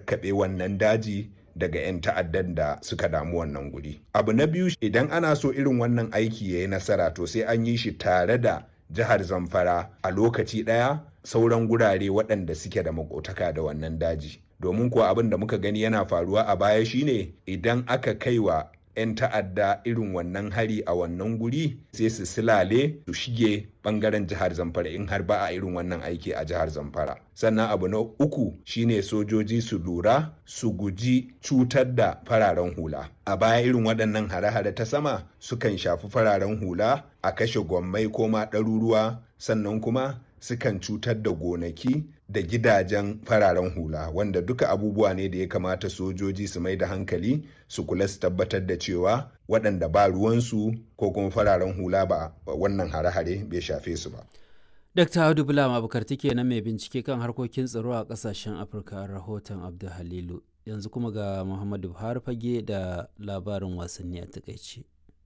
kakkaɓe wannan daji daga 'yan ta'addan da suka damu wannan guri. Abu na biyu idan ana so irin wannan aiki ya yi nasara to sai an yi shi tare da jihar Zamfara a lokaci ɗaya sauran gurare waɗanda suke da makotaka da wannan daji. Domin kuwa abin da muka gani yana faruwa a baya shine idan aka kai wa 'yan ta'adda irin wannan hari a wannan guri sai su silale su shige bangaren jihar zamfara in har ba a irin wannan aiki a jihar zamfara sannan abu na uku shine sojoji su lura su guji cutar da fararen hula a baya irin waɗannan hare-hare ta sama sukan shafi fararen hula a kashe gwammai ko ma ɗaruruwa sannan kuma sukan cutar da gonaki da gidajen fararen hula wanda duka abubuwa ne da ya kamata sojoji su mai da hankali su kula su tabbatar da cewa waɗanda ba ruwansu ko kuma fararen hula ba wannan hare-hare bai shafe su ba. Dr. Audu Bulam Abubakar take na mai bincike kan harkokin tsaro a ƙasashen Afirka rahoton Abdul Halilu. Yanzu kuma ga Muhammadu Buhari fage da labarin wasanni a takaice.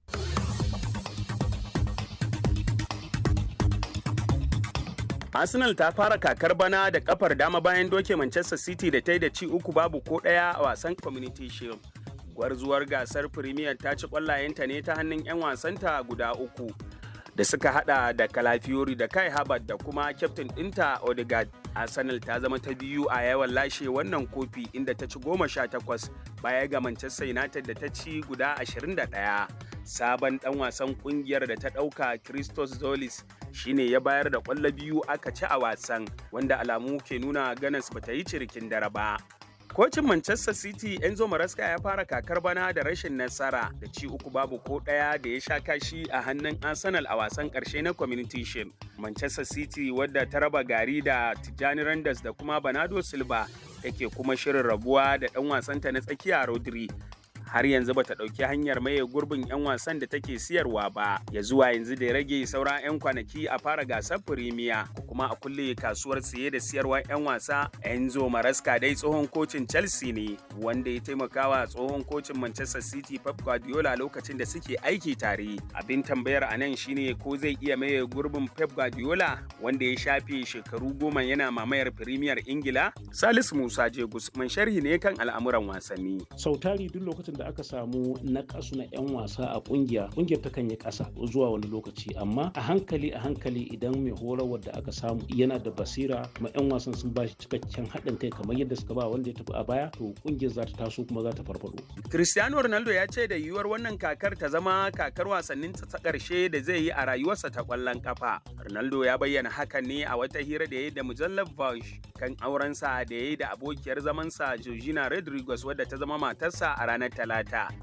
Arsenal ta fara kakar bana da kafar dama bayan doke Manchester City da ta yi da ci uku babu ko ɗaya a wasan Community Shield. Gwarzuwar gasar Premier ta ci ƙwallayenta ne ta hannun 'yan wasanta guda uku da suka hada da Calafiori da Kai Havertz da kuma kyaftin ɗinta Odegaard. Arsenal ta zama ta biyu a yawan lashe wannan kofi inda ta ci goma sha takwas baya ga Manchester United da ta ci guda ashirin da ɗaya. Sabon ɗan wasan ƙungiyar da ta ɗauka Christos Zolis shine ya bayar da ƙwallo biyu aka ci a wasan wanda alamu ke nuna ganas bata yi cirikin dare ba. Kocin Manchester City Enzo Maresca ya fara kakar bana da rashin nasara da ci uku babu ko ɗaya da ya sha kashi a hannun Arsenal a wasan ƙarshe na Community Shield. Manchester City wadda ta raba gari da Tijjani Randers da kuma Bernardo Silva take kuma shirin rabuwa da ɗan wasanta na tsakiya Rodri har yanzu bata ɗauki hanyar maye gurbin 'yan wasan da take siyarwa ba ya zuwa yanzu da ya rage sauran 'yan kwanaki a fara gasar firimiya ko kuma a kulle kasuwar siye da siyarwa 'yan wasa enzo maraska dai tsohon kocin chelsea ne wanda ya taimakawa tsohon kocin manchester city pep guardiola lokacin da suke aiki tare abin tambayar a nan shine ko zai iya maye gurbin pep guardiola wanda ya shafe shekaru goma yana mamayar firimiyar ingila salisu musa jegus man sharhi ne kan al'amuran wasanni sautari duk lokacin da aka samu na kasu na 'yan wasa a kungiya kungiyar takan yi kasa zuwa wani lokaci amma a hankali a hankali idan mai horarwar da aka samu yana da basira kuma 'yan wasan sun ba shi cikakken haɗin kai kamar yadda suka ba wanda ya tafi a baya to kungiyar za ta taso kuma za ta farfado. Cristiano Ronaldo ya ce da yiwuwar wannan kakar ta zama kakar wasannin ta ƙarshe da zai yi a rayuwarsa ta ƙwallon kafa. Ronaldo ya bayyana hakan ne a wata hira da ya yi da mujallar Vogue kan aurensa da ya yi da abokiyar zamansa Georgina Rodriguez wadda ta zama matarsa a ranar Talata.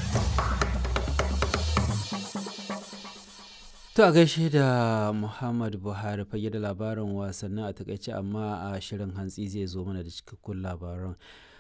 To a gaishe da Muhammad Buhari fage da labarin wasannin a takaice amma a shirin hantsi zai zo mana da cikakkun labaran.